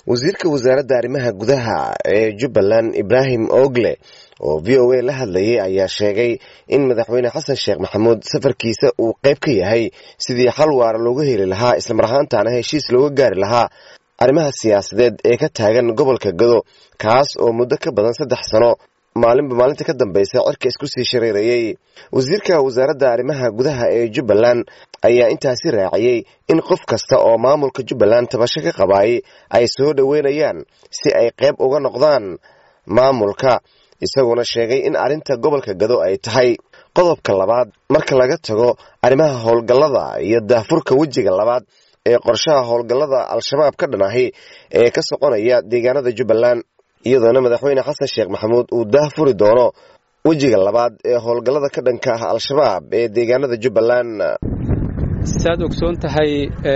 wasiirka wasaaradda arrimaha gudaha ee jubbaland ibraahim ogle oo v o a la hadlayay ayaa sheegay in madaxweyne xasan sheekh maxamuud safarkiisa uu qayb ka yahay sidii xal waara looga heli lahaa islamar ahaantaana heshiis looga gaari lahaa arrimaha siyaasadeed ee ka taagan gobolka gado kaas oo muddo ka badan saddex sano maalinba maalinta ka dambaysa cirka isku sii shareerayey wasiirka wasaaradda arrimaha gudaha ee jubbaland ayaa intaasi raaciyey in qof kasta oo maamulka jubbaland tabasho ka qabaayay ay soo dhoweynayaan si ay qayb uga noqdaan maamulka isaguna sheegay in arrinta gobolka gado ay tahay qodobka labaad marka laga tago arrimaha howlgallada iyo daahfurka wejiga labaad ee qorshaha howlgallada al-shabaab ka dhan ahi ee ka soconaya deegaanada jubbaland iyadoona madaxweyne xasan sheekh maxamuud uu daahfuri doono wejiga labaad ee howlgallada ka dhanka ah al-shabaab ee deegaanada jubbaland saad ogsoon tahay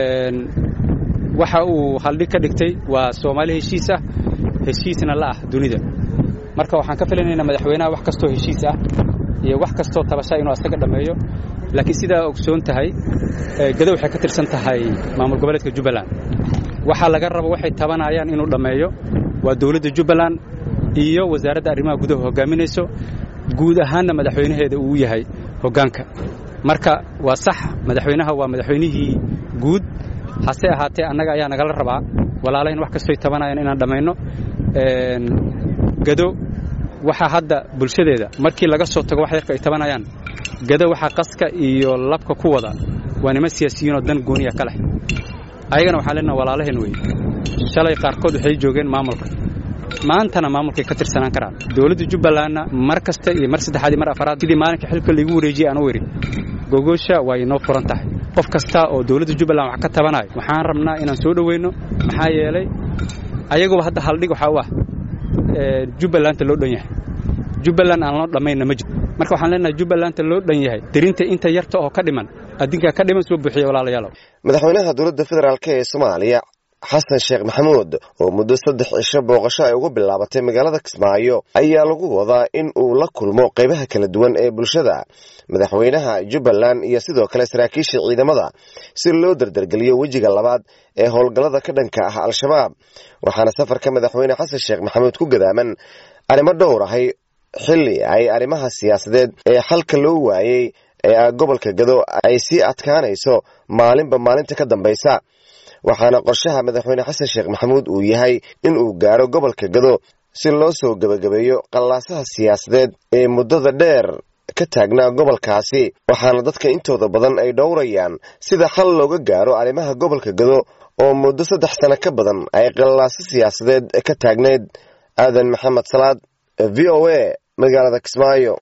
waxa uu haldhig ka dhigtay waa soomaali heshiis ah heshiisna la ah dunida marka waxaan ka filanaynaa madaxweynaha wax kastoo heshiis ah iyo wax kastoo tabasha inuu asaga dhammeeyo laakiin sidaa ogsoon tahay gado waxay ka tirsan tahay maamul goboleedka jubbaland waxaa laga rabo waxay tabanayaan inuu dhammeeyo waa dowladda jubbaland iyo wasaaradda arrimaha gudaha hogaaminayso guud ahaanna madaxweynaheeda uu yahay hoggaanka marka waa sax madaxweynaha waa madaxweynihii guud hase ahaatee annaga ayaa nagala rabaa walaalahin wax kastoy tabanayaan inaan dhammayno gado waxaa hadda bulshadeeda markii laga soo tago wax yarka ay tabanayaan gado waxaa qaska iyo labka ku wada waa nima siyaasiyiinoo dan gooniya ka leh ayagana waxaan leenaha walaalahen wey shalay qaarkood waxay joogeen maamulka maantana maamulkay ka tirsanaan karaan dowladda jubbalandna mar kasta iyo mar saddexaad iyo mar afaraad sidii maalinka xilka laigu wareejiyey aan u idhi gogoosha waa inoo furan tahay qof kasta oo dowladda jubbaland wax ka tabanayo waxaan rabnaa inaan soo dhoweyno maxaa yeelay ayaguba hadda haldhig waxaa u ah jubbalanta loo dhan yahay jubbaland aan loo dhammaynna ma jiro marka waxaan leenahay jubbalanta loo dhan yahay dirinta inta yarta oo ka dhiman adinkaa ka dhiman soo buuxiya walaalayaalow madaxweynaha dowladda federaalk ee soomaaliya xasan sheekh maxamuud oo muddo saddex cisho booqasho ay uga bilaabatay magaalada kismaayo ayaa lagu wadaa in uu la kulmo qaybaha kala duwan ee bulshada madaxweynaha jubbaland iyo sidoo kale saraakiisha ciidamada si loo dardargeliyo wejiga labaad ee howlgallada ka dhanka ah al-shabaab waxaana safarka madaxweyne xasan sheekh maxamuud ku gadaaman arrimo dhowr ahay xilli ay arrimaha siyaasadeed ee xalka loo waayey ee gobolka gado ay sii adkaanayso maalinba maalinta ka dambaysa waxaana qorshaha madaxweyne xasan sheekh maxamuud uu yahay in uu gaaro gobolka gado si loo soo gebagabeeyo qallaasaha siyaasadeed ee muddada dheer ka taagnaa gobolkaasi waxaana dadka intooda badan ay dhowrayaan sida xal looga gaaro arrimaha gobolka gado oo muddo saddex sano ka badan ay qallaaso siyaasadeed ka taagneyd aadan maxamed salaad v o a magaalada kismaayo